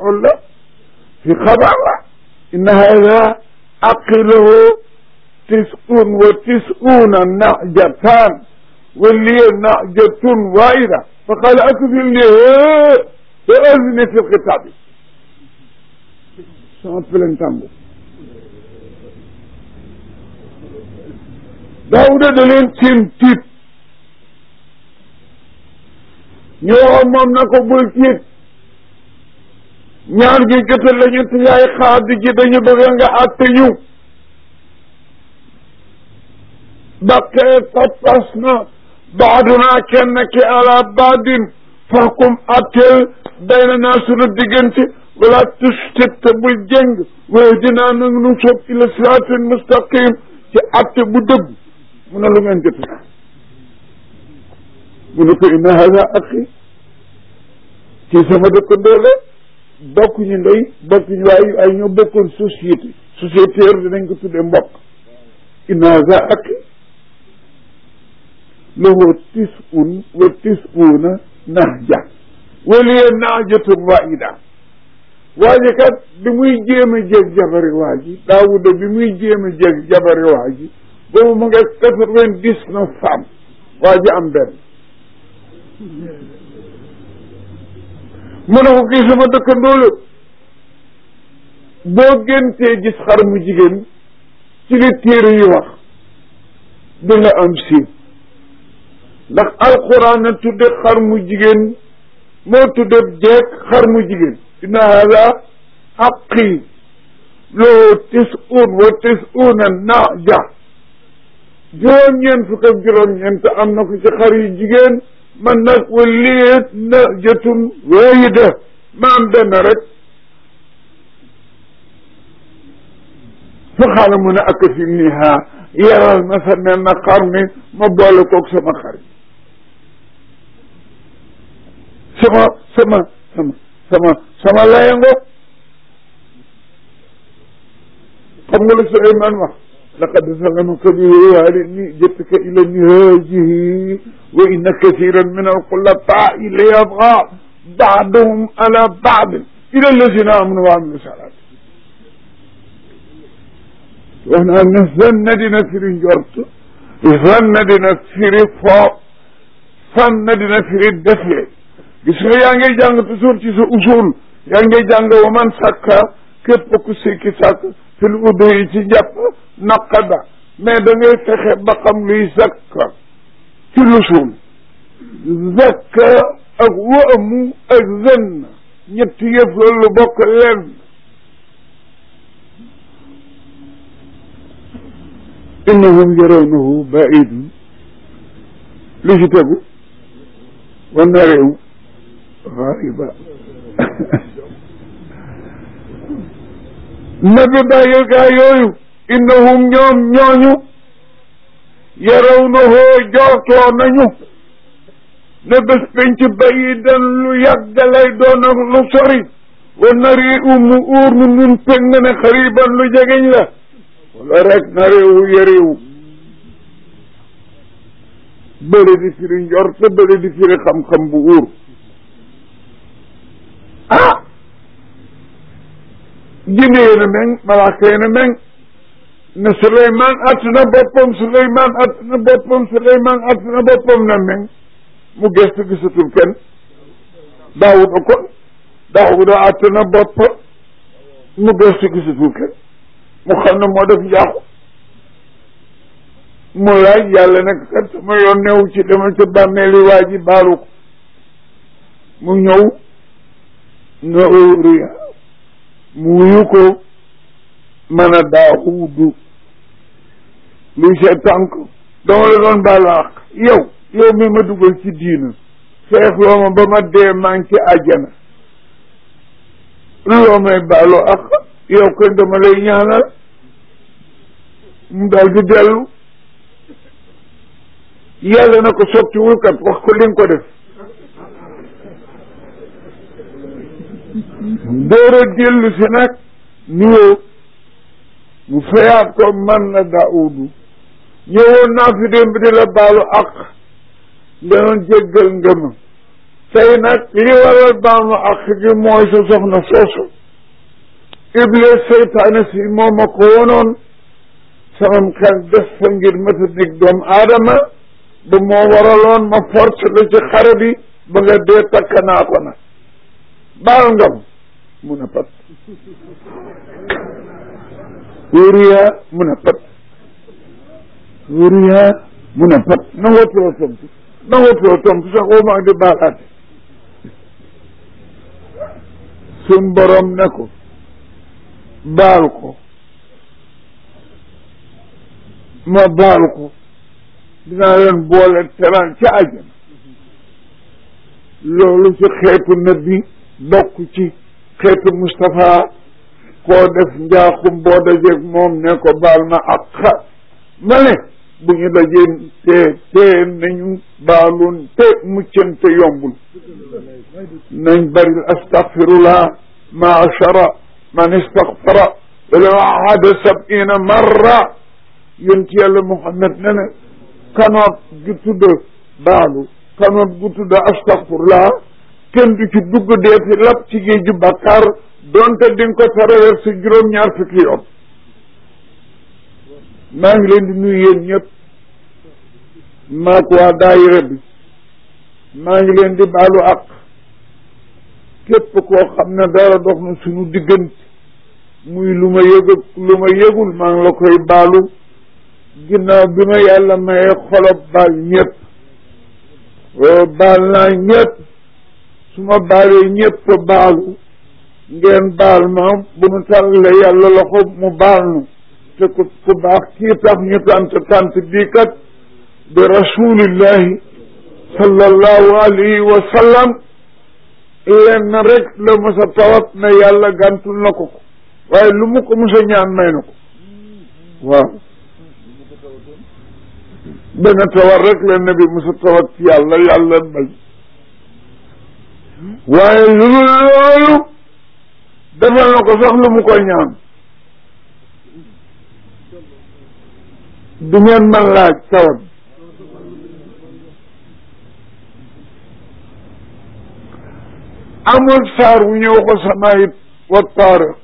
maful la fi xabar la inna hada aqilahu tis'un wa tis'una najatan wa liya najatun waida fa qala akfilni fa azni fi lxitaabi sama pelentango daawuda da leen tiim tiit ñu waxoon moom na ko bul tiit ñaar gi jotal la ñu te yaay xaadi ji dañu bëgg nga àtte ñu baqee tappas na baadunaa kenn ki ala baadin fahkum atteel bayna naa sunu diggante wala tustit te bul jëng wahdinaa nag nu soob ila siraatin mustaqim ci atte bu dëgg mu ne lu ngeen jot mu ne ko inna hada axi ci sama dëkkandoo la bokk ñu ndey bokk ñu waaye ay ñoo bokkoon société sociétaire dinañ ko tuddee mbokk inna hada axi lahu tis'un wa tis'una nahja wa liya nahjatun waahida waa ji kat bi muy jéem a jéeg jabari waa ji daawuda bi muy jéem a jéeg jabari waa ji boobu mu ngi quatre-vingt-dix-neuf femmes waa ji am benn mu ne ko kii sama dëkkandoo la boo géntee gis xar mu jigéen ci li téere yi wax di nga am siiw ndax alquran a tudde xar mu jigéen moo tudde jeeg xar mu jigéen inna hada xaqi loo tis'un wa tis'una naja juróom-ñeent fukk ak juróom-ñeent am na ko ci xar yu jigéen man nag wa liet na jëtun waayida ma am benn rek fa xaala mu ne ak fi niha yaral ma sa nen na xar mi ma boole koog sama xar sama sama sama sama sama layango xam nga lu Suleymaan wax laqad zalamaka bi waalidni jëttaka ila nihaajihi wa inna kathiran min alxulafaai la yabga baaduhum ala baadin ila allazina amanu wa amilu salaat wax naa ne zanna dina firi njort zanna dina firi foo sanna dina firi defle gis nga yaa ngi jàng toujours ci sa usul yaa ngi jàng wa man sàkka képp ku sikki sàkk fil udu yi ci njàpp naqada mais da ngay fexe ba xam luy zakka ci lusul zakka ak waamu ak zenn ñetti yëf loolu bokk lenn innahum yarawnahu baidun lu ci tegu wa narew xaariba nabi bàyyil gaa yooyu innahum ñoom ñooñu yaraw na hoo jootoo nañu ne bés penc bayi dan lu yàgg lay doon ak lu sori wa nari umu uur nu nun peg na ne xariban lu jegeñ la wala rek nareewu yareewu bële di firi njort bële di firi xam-xam bu uur ah jinne yéen a meng malaaka yéen a meng ne Souleymane att na boppam Souleymane att na boppam Souleymane att na boppam na meng mu gestu gisatul kenn Daawuda ko Daawuda att na boppam mu gestu gisatul kenn mu xam ne moo def njaaxu mu laaj yàlla nag kat sama yoon newu ci demal ca bàmmeeli waa ji baalu ko mu ñëw na óoruya mu wuyu ko mën a daawudu luy see tànk dama la doon baalu àq yow yow mi ma dugal ci diina feex loo ma ba ma dee maa ngi ci àjjana loo may baalu àq yow koy dama lay ñaanal mu daal di dellu yàlla na ko sottiwul kat wax ko li nga ko def door a dellu si nag nuyoo mu fayaat ko man na daawudu ñëwoon naa fi démb di la baalu ak nga doon jéggal nga ma tey nag li waral baal ma ak gi mooy sa soxna soosu iblis seytaane si moom ma ko wonoon samam xel des fa ngir mata nig doomu aadama ba moo waraloon ma force la ci xare bi ba nga dee takk naa ko nag baal ngam mun a pat wóoriya mun a pat wóoriya mun a pat nangootoo tontu nangootoo tontu sax oo maa di baalaate suñ borom ne ko baal ko ma baal ko dinaa leen boole teraan ca àjjana loolu ci xeetu nabi bokk ci xeetu Moustapha koo def njaaxum boo dajeeg moom ne ko baal ma ak xa ma ne bu ñu dajee te te nañu baalun te muccante yombul nañ baril astaghfirullah maachara man istaghfara walaw ahada sab'ina marra yonent yàlla Muhammad ne ne kanoot gi tudd baalu kanoot gu tudd astaghfirullah kenn du ci dugg deeti lap ci géeju bàkkaar donte di nga ko traversé juróom-ñaar fukki yoon maa ngi leen di nuyu yéen ñëpp maak waa daayira bi maa ngi leen di baalu ak képp koo xam ne dara dox na suñu diggante muy lu ma yëg lu ma yëgul maa ngi la koy baalu ginnaaw bi ma yàlla maye xolob baal ñëpp baal naa ñëpp su ma baalee ñëpp baalu ngeen baal ma bu nu tàlle yàlla loxo mu baal nu te ku ku baax kii tax ñu tant tant bii kat de rasulillahi sallallahu alayhi wa sallam lenn rek la mos a tawat ne yàlla gàntul na ko ko waaye lu mu ko mos a ñaan may na ko waaw benn tawat rek la nabi mos a tawat ci yàlla yàlla bay waaye lu dul loolu defal na ko sax lu mu koy ñaan du ngeen man laaj tawat amul saar wu ñëw ko samaayit wa taariq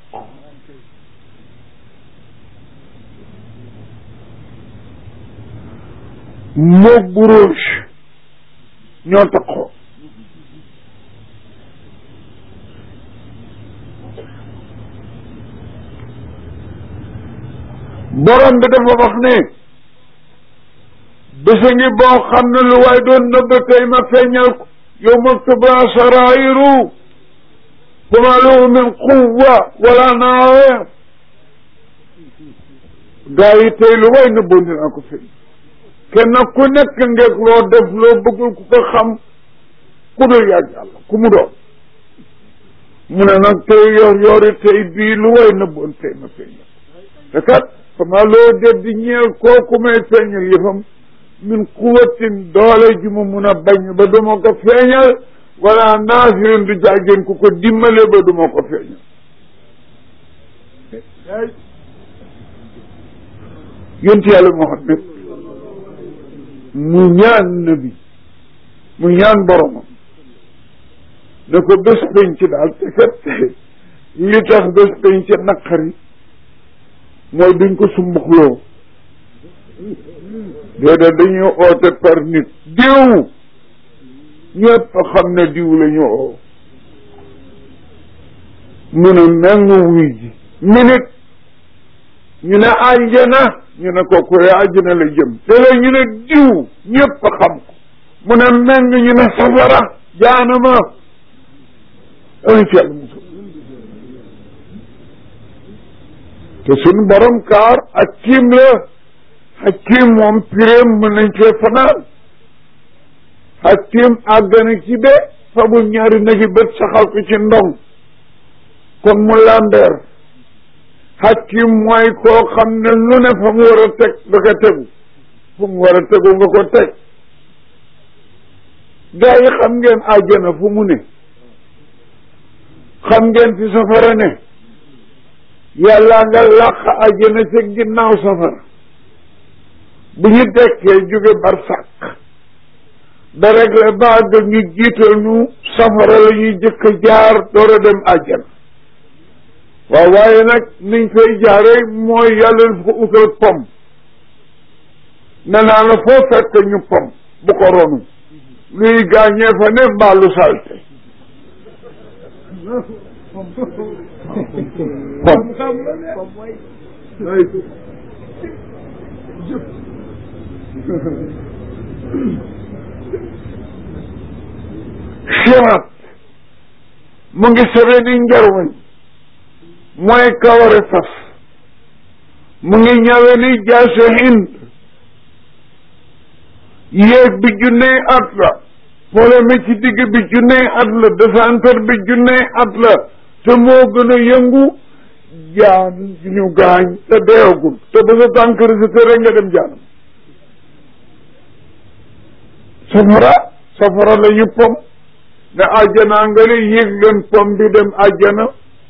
moog buruj ñoo taxoo borom bi dafa wax ne bésa ngi boo xam ne lu waay doon nëbb tey ma feeñal ko yawma tubla sarairu fama lahu min quwa wala naawir gaa yi tey lu waay nëbboon dinaa ko feeñ kenn ku nekk ngeeg loo def loo bëggul ku ko xam ku dul yàgg yàlla ku mu doon mu ne nag tey yor yori tey bii lu waay nëbboon tey ma feeñal te kat fama loo def di ñeel kooku may feeñal yëfam min quwatin doole ji mu mun a bañ ba duma ko feeñal wala naasirin du jàggeen ku ko dimbale ba duma ko feeñal yonti yàlla Muhammad mu ñaan nabi mu ñaan boromam ne ko bés penc daal te kat li tax bés penc naqari mooy duñ ko sumbuxloo déedéet dañuy oote par nit diw ñëpp xam ne diw la ñu oo mu ne meng wuy ji minute ñu ne àjjana ñu ne kooku àjjana la jëm te la ñu ne diw ñëpp xam ko mu ne meng ñu ne safara jaanama ay ci yàlla musul te suñu borom kaar ak kiim la hakim moom piréem mën nañ cee fanaan hakim àgg na ci be fabul ñaari nagi bët saxal ko ci ndong kon mu lambeer hakim mooy koo xam ne lu ne fa mu war a teg da ko tegu fu mu war a tegu nga ko teg gaa yi xam ngeen àjjana fu mu ne xam ngeen fi safara ne yàlla nga làq àjjana ca ginnaaw safara bu ñu dekkee jóge barsàq da réglé ba àgg ñu jiital ñu safara la ñuy jëkk a jaar door a dem àjjana waaw waaye nag niñ fay jaare mooy yàlla dafa utal pom ne naa la foo fekk ñu pom bu ko ronu luy gaañee fa ne mbaalu salte pom sirat mu ngi sebe ni njarwañ mooy kaware fas mu ngi ñawe ni jaase hind yéeg bi junney at la poleme ci digg bi junney at la desantar bi junney at la te moo gën a yëngu jaan ñu gaañ te deewagul te ba sa tànk risité rek nga dem jaanam safara safara la ñu pom ne àjjanaa nga li yéeg leen pom bi dem àjjana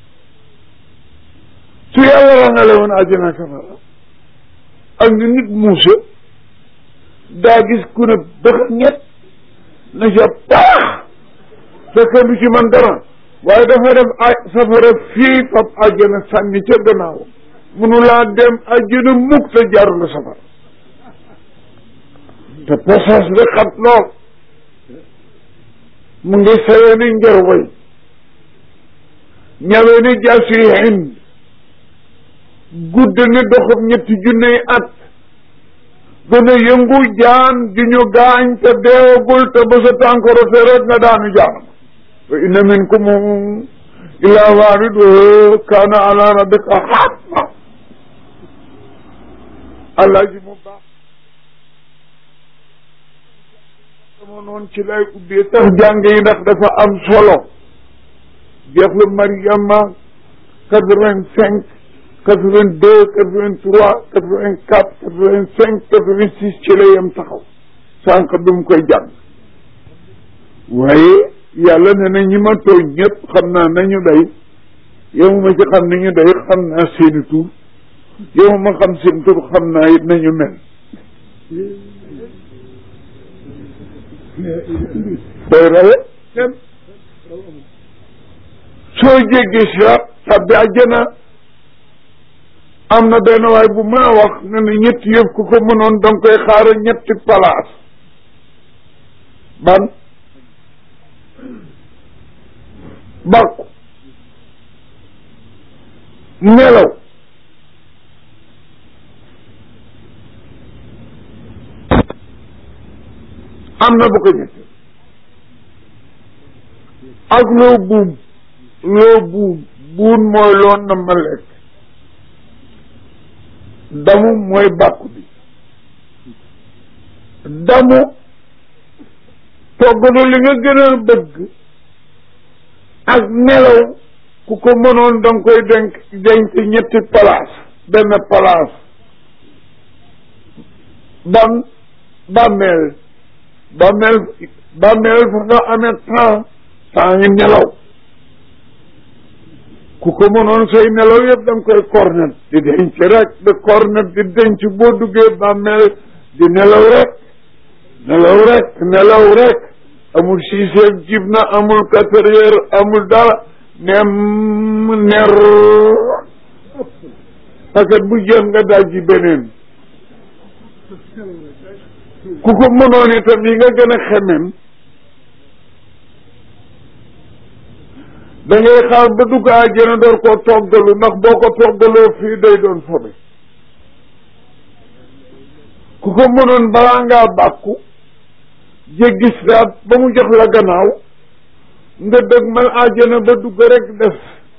su yàlla rangale woon àjjana safara ak ni nit muuse daa gis ku ne bëx ñett na ca paax fekk du ci man dara waaye dafa def ay safara fii fab àjjana sànni ca gannaaw munu laa dem àjjana mukk te jaarul la safara te posage bi xat lool mu ngi sewee ni njarway ñawee ni jaasi hind gudd ni doxub ñetti junney at gën a yëngu jaan ju ñu gaañ te deewagul te ba sa tànkoro te rek nga daanu jaanam wa inna minkum illa waariduhu kaana ala rabbika hatma allah ji mu baax dama noonu ci lay ubbee tax jàng yi ndax dafa am solo jeexlu Mariama quatre-vingt-cinq quatre-vingt-deux quatre-vingt-trois quatre-vingt-quatre quatre-vingt-cinq quatre-vingt-six ci la yem taxaw sànq bi mu koy jàng waaye yàlla ne na ñi ma tooñ ñëpp xam naa nañu day yow ma ci xam ni ñu day xam naa seeni tur yow ma xam seen tur xam naa it nañu mel day rawe dem soo jéggee siraat tabbi àjjana am na benn waay bu mën a wax ne ne ñetti yëf ku ko mënoon da nga koy xaara ñetti palaas ban bàkku nelaw am na bu ko ñetti ak loo buum loo buum buun mooy loon na ma lekk damu mooy bàkku bi damu togg na li nga gën a bëgg ak nelaw ku ko mënoon da nga koy denk denc ñetti place benn place ban bàmmeel bàmmeel bàmmeel fa nga amee temps temps ngi nelaw ku ko mënoon say nelaw yëpp da nga koy cornet di denc rek di cornet di denc boo duggee bàmmeel di nelaw rek nelaw rek nelaw rek amul six heures jib na amul quatre heures amul dara nem ner paquet bu jeex nga daal ji beneen ku ko mënoon itam yi nga gën a xemem da ngay xaar ba dugg àjjana door koo toggalu ndax boo ko toggaloo fii day doon fobe ku ko mënoon balaa ngaa bàkku jéggi siraat ba mu jox la gannaaw nga dëgg mal àjjana ba dugg rek def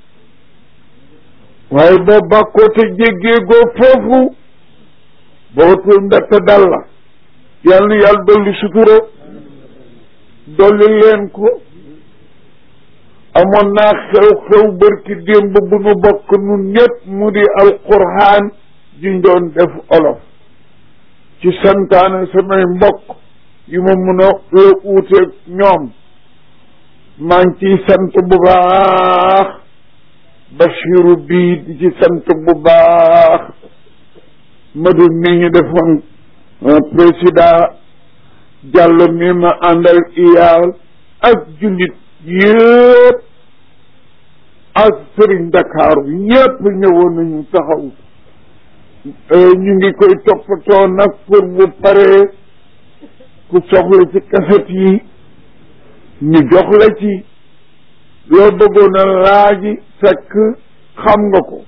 waaye boo bàkkoo te jéggee goo foofu boo tul mbett dal la yàlla na yàlla dolli sutura dolli leen ko amoon naa xew-xew bërki démb bu nu bokk nun ñëpp mu di alquraan juñ doon def olof ci santaane samay mbokk yu ma mun a la uuteeg ñoom maa ngi ciy sant bu baax Bachiru bii di ci sant bu baax Madu mi ñu defoon président jàll mi ma àndal iyaal ak jullit yëpp ak sëriñ Dakar ñëpp ñëwoon nañu taxaw ñu ngi koy toppatoo nag pour bu paree ku soxla ci kaset yi ñu jox la ci loo bëggoon a laaji fekk xam nga ko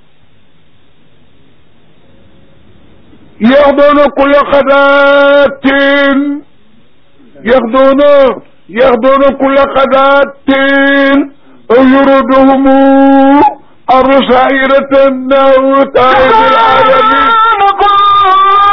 yaxdoona kulla xadaatin yaxdoona yaxdoona kulla xadaatin aw yuruduhum arsairatan naw taarif alalamin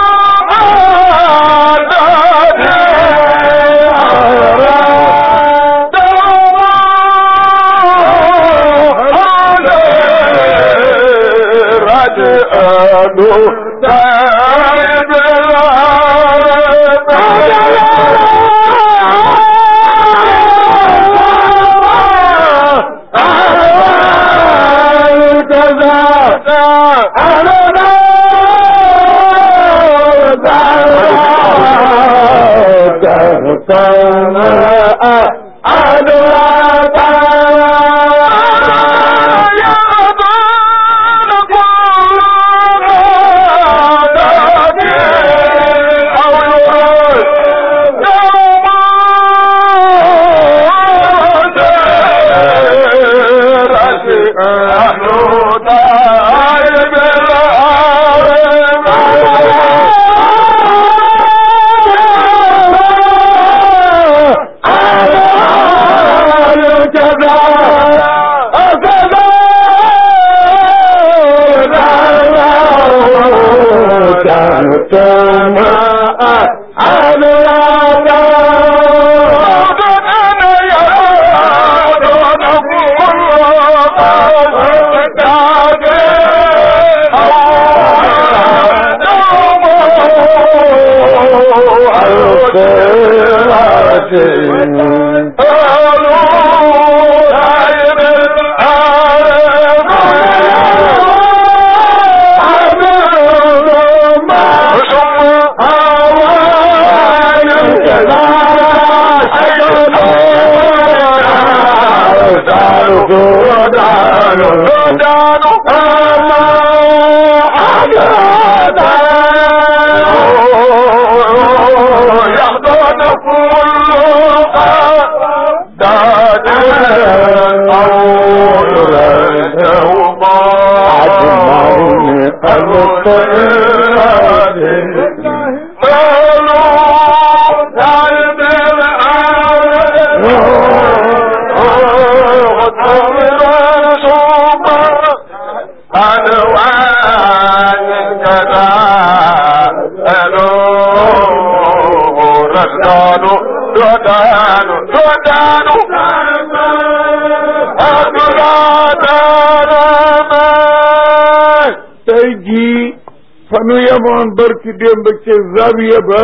tey jii fanu yemoon barki démb ci zawiya ba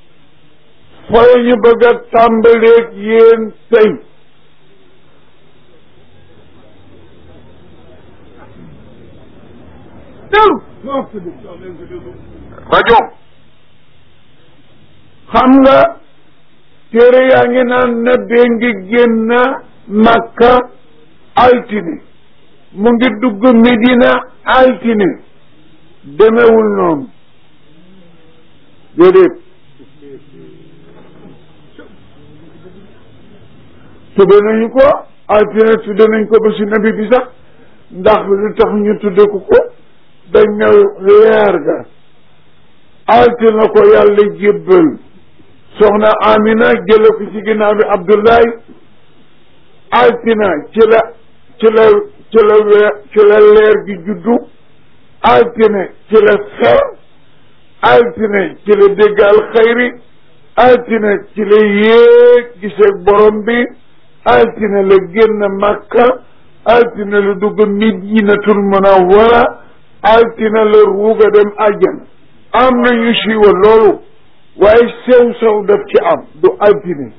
fooy ñu bëgg a tàmbaleeg yéen tey rajo xam nga téere yaa ngi naan na bee ngi génn Makka altine mu ngi dugg Medina altine demewul noonu déedéet tudde nañu ko altine tudde nañ ko ba si nabi bi sax ndax lu tax ñu tudde ko ko dañ ne leer ga altine ko yàlla jébbal soxna Amina jële ko ci ginnaaw bi Abdoulaye altina ci la ci la ci la weer ci la leer gi juddu altine ci la xew altine ci la dégg alxayri altine ci la yéeg gisee borom bi altine la génn Makka altine la dugg Madinatul Munawwara altine la ruuga dem àjjana am na ñu siiwa loolu waaye sew sew daf ci am du altine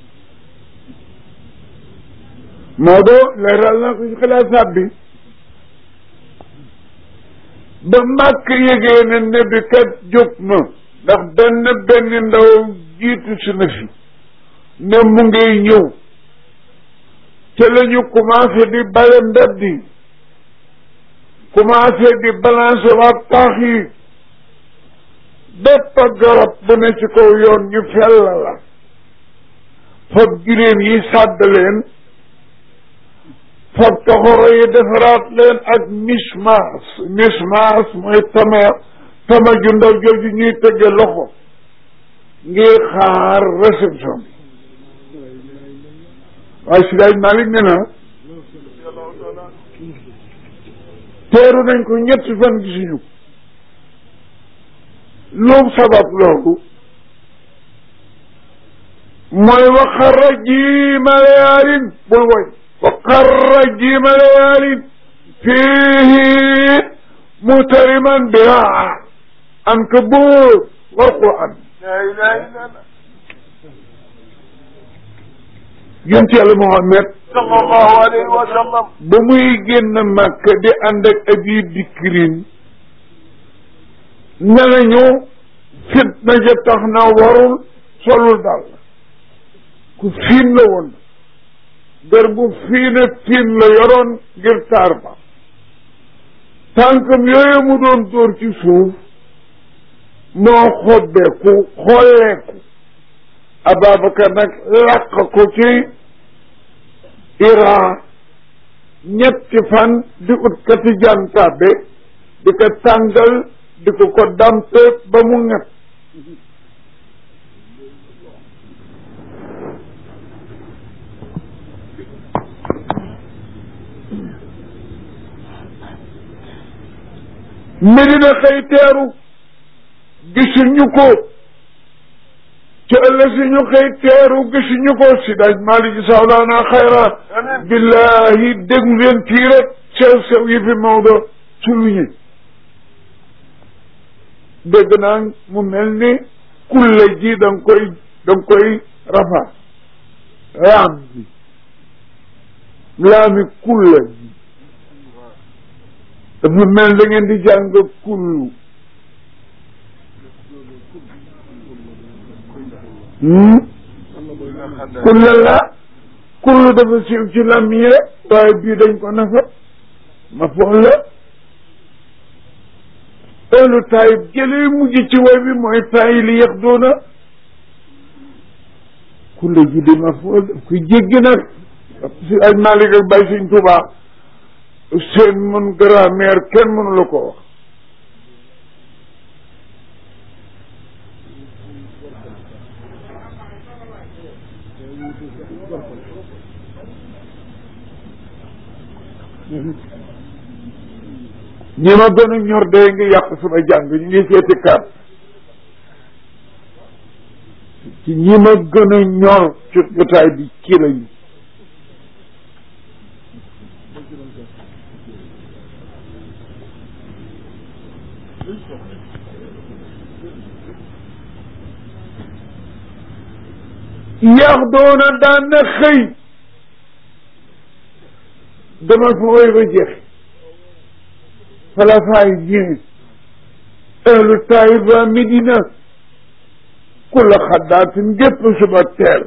Maodo leeral na ko ci xilaasaat bi ba màkk yëgee ne nebi kat jóg na ndax benn benn ndaw jiitu si na fi ne mu ngay ñëw te la ñu commencé di bale mbedd yi commencé di balancer waat taax yi bépp garab bu ne ci kaw yoon ñu fell la fab giléem yi sàdd leen fab toxoro yi defaraat leen ak mismaas mismaas mooy tama tama ju ndaw jooju ñuy tëgge loxo ngir xaar réception bi waaye si daaj Malick ne na teeru nañ ko ñetti fan gisuñu loom sabab loolu mooy waxarra jiima layaalin bul woy waxarra jiima layaalin fiihi mutariman biha ankabut wal quran yonent yàlla Muhammad sallallahu alayhi wa sallam ba muy génn Makka di ànd ak abi bikrin ne nañu fitna ja tax na warul solul daal ku fiin la woon der bu fiine fiin la yoroon ngir taar ba tànkam yooyu mu doon dóor ci suuf moo xobbeeku xolleeku Ababacar nag làq ko ci Iran ñetti fan di ut kati jantaabe di ko tàngal di ko ko dampe ba mu ñett Medina xëy teeru gisuñu ko ci ëllëg si ñu xëy teeru gisuñu ko si daaj Malick sawlaana xayra billahi déglu leen fii rek sew sew yi fi Maodo suluñi dégg naa mu mel ni kulle ji da nga koy da nga koy rafa raam bi laami kulle ji dafa mel da ngeen di jàng kullu kulle la kullu dafa siiw ci làmmiñ rek waaye bii dañ ko nafa ma foon la ëllu taayib jëlee mujj ci way bi mooy taayi li yax doona kulle ji di ma foon daf koy jéggi nag si aj Malick ak Baye Sëñ Tuubaa seen mën grammaire kenn mënu la ko wax ñi ma gën a ñor day ngi yàq sama jàng ñu ngi seeti kar ci ñi ma gën a ñor ci jotaay bi ci lañu yax doona daan na xëy dama fa woy ba jeex fala faay jine ahlu taiba midina kula xaddaatin gépp suba teel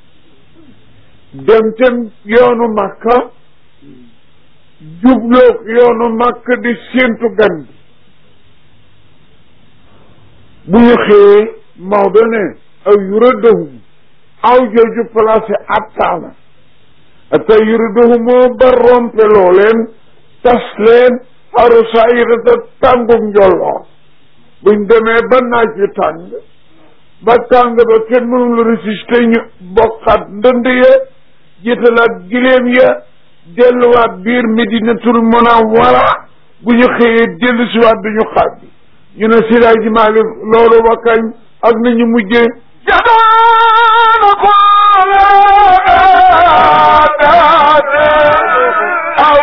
dem tem yoonu makka jubloog yoonu makka di séentu gan bi bu ñu xëyee Maodo ne aw yuradahum aw jooju placé attaana ata yuradahum moo ba rompeloo leen tas leen xaru saayirata tàngug njolloor buñ demee ba naaj wi tàng ba tàng ba kenn mënul résister ñu bokkaat ndënd ya jiitalaat giléem ya delluwaat biir medinatul munawwara bu ñu xëyee dellu siwaat duñu xaaj bi ñu ne Siraaj ji Maalik loolu ba kañ ak nañu mujjee jadaana ko aw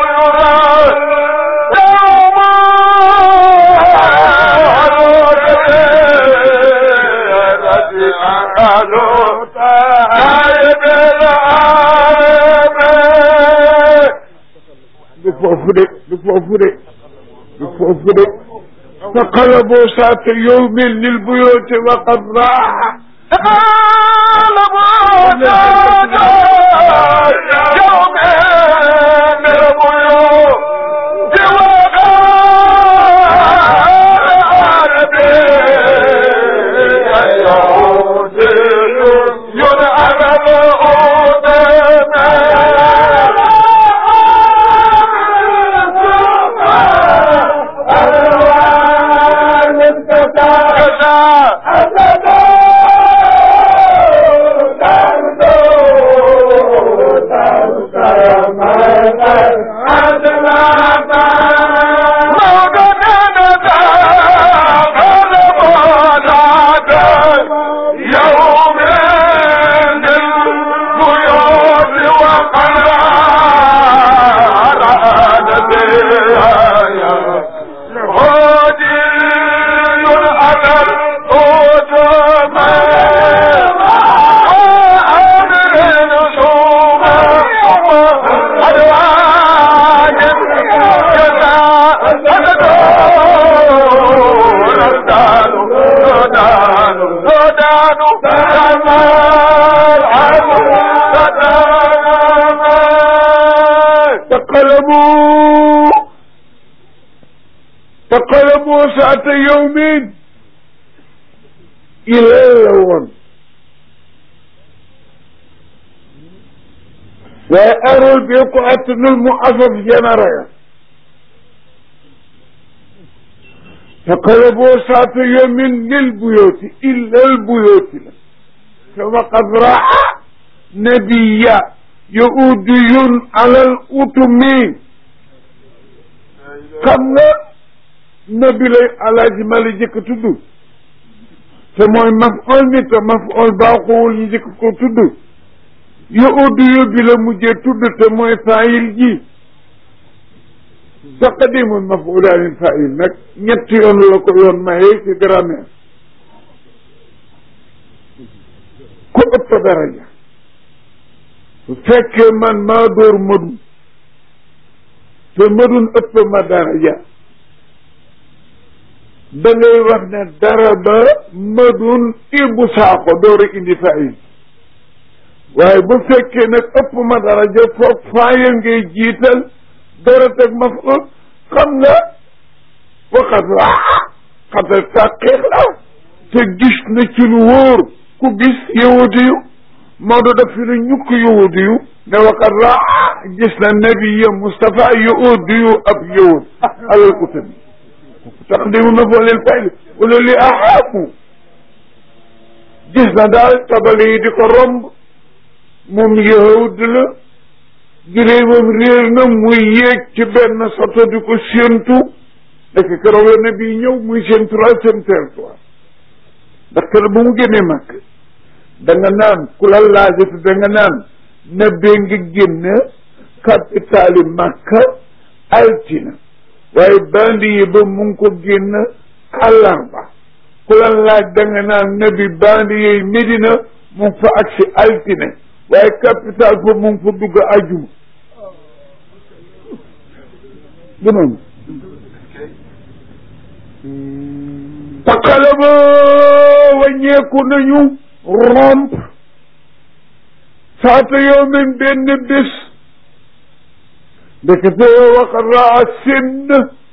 du foofu de du foofu de du foofu de فقلبوا ساعة يوم للبيوت وقد راح تقلبوا تقلبوا ساعة يوم إلى اللون وأروا البقعة المعفف جنريا تقلبوا ساعة يوم للبيوت إلا البيوت كما قد رأى نبيا يؤدي على الأتم xam nga nabi lay alaaji mali jëkk tudd te mooy maf'ul mi te maf'ul baaxuwul ñu jëkk ko tudd yu'uddu bi la mujjee tudd te mooy faayil ji taqdimul maf'ulaanil faayil nag ñetti yoon la ko yoon mayee ci grammaire ku ëpp daraja su fekkee man maa dóor madun te madun ëpp ma daraja da ngay wax ne dara ba madun ibu saako door a indi faayil waaye bu fekkee nag ëpp ma daraja foog faaya ngay jiital door a teg ma fa xam nga waxat waa xatal tàqiq la te gis na ci lu wóor ku gis yahudi yu Maodo daf fi ne ñukk yahudi yu ne waxat raa gis na nabiya Moustapha yahudi yu ab yahud alal utami taqdimu maf'ulil fa'il wala li ahaaku gis na daal tabale yi di ko romb moom yahud la juree moom réer na muy yéeg ci benn soto di ko séentu nekk keroog la nabi ñëw muy seen troisième territoire ndax keroog ba mu génnee màkk da nga naan ku la laajate da nga naan na bee nga génn capitali Makka altina waaye bandi yi ba mu ngi ko génn àllarba ku la laaj da nga naan nabi bandi yooyu Medina mu ngi fa agsi altine waaye capital fa mu ngi fa dugg ajuma du noonu taqala ba wàññeeku nañu romp saata yow min benn bés ndekete waxat raa sinn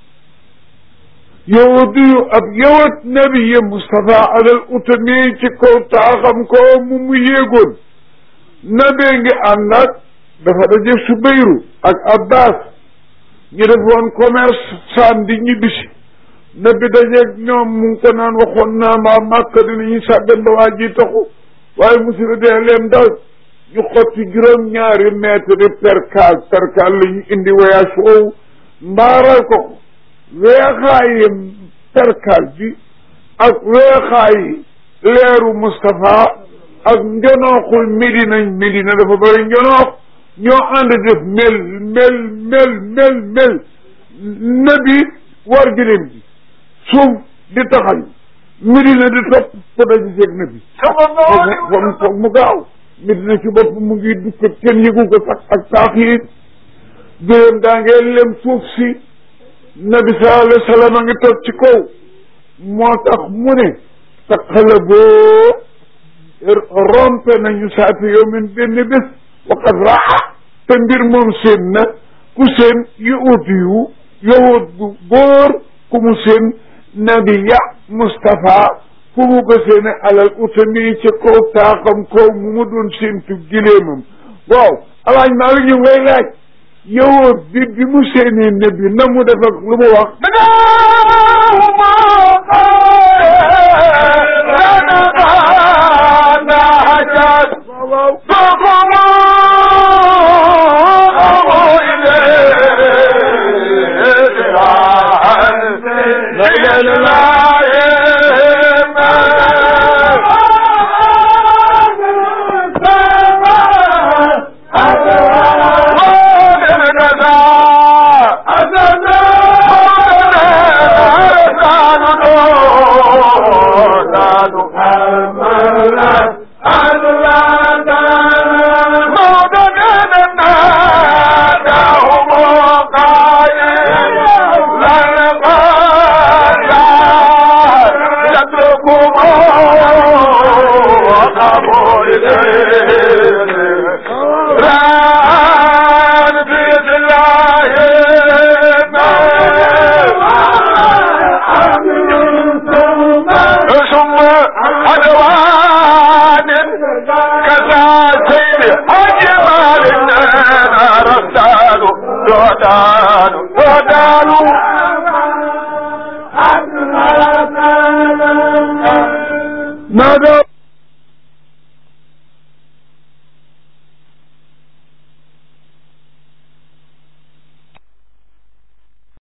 yowadiyu ab yowat nabiye Moustapha alal utami ci kaw taaxam ko mu mu yéegoon nabee ngi ànd ak dafa daje Subayru ak Abbas ñu defoon commerce samedi ñibbisi nabi dajeeg ñoom mu ngi ko naan waxoon naa maa màkk dinañu sàggan ba waa ji taxu waaye musiba dee leen dal ñu xotti juróom ñaari mètre percal percal la ñu indi voyage foofu mbaaral ko ko weexaayi percal bi ak weexaayi leeru Moustapha ak njonooxul Medina Medina dafa bëri njonoox ñoo ànd def mel mel mel mel mel nabi war gëléem gi suuf di taxañ Medina di topp ko daji seeg nabi foog foog mu gaaw Medina ci bopp mu ngi dukk kenn yëgu ko sax ak taax yi gëléem daa ngee lem suuf si nabi sallallahu alayhi wa sallam a ngi toog ci kaw moo tax mu ne taqalaboo rompe nañu saati yow min benn bés waqad raa te mbir moom seen na ku seen yahut yu yahut bu góor ku mu seen nabiya Mustapha fu mu ko seene alal utami ci kaw taaxam kaw mu mu doon séentu gileemam waaw alaaj maa ngi ñu ngay laaj yahut bi bi mu seenee nabi na mu def ak lu mu wax نادى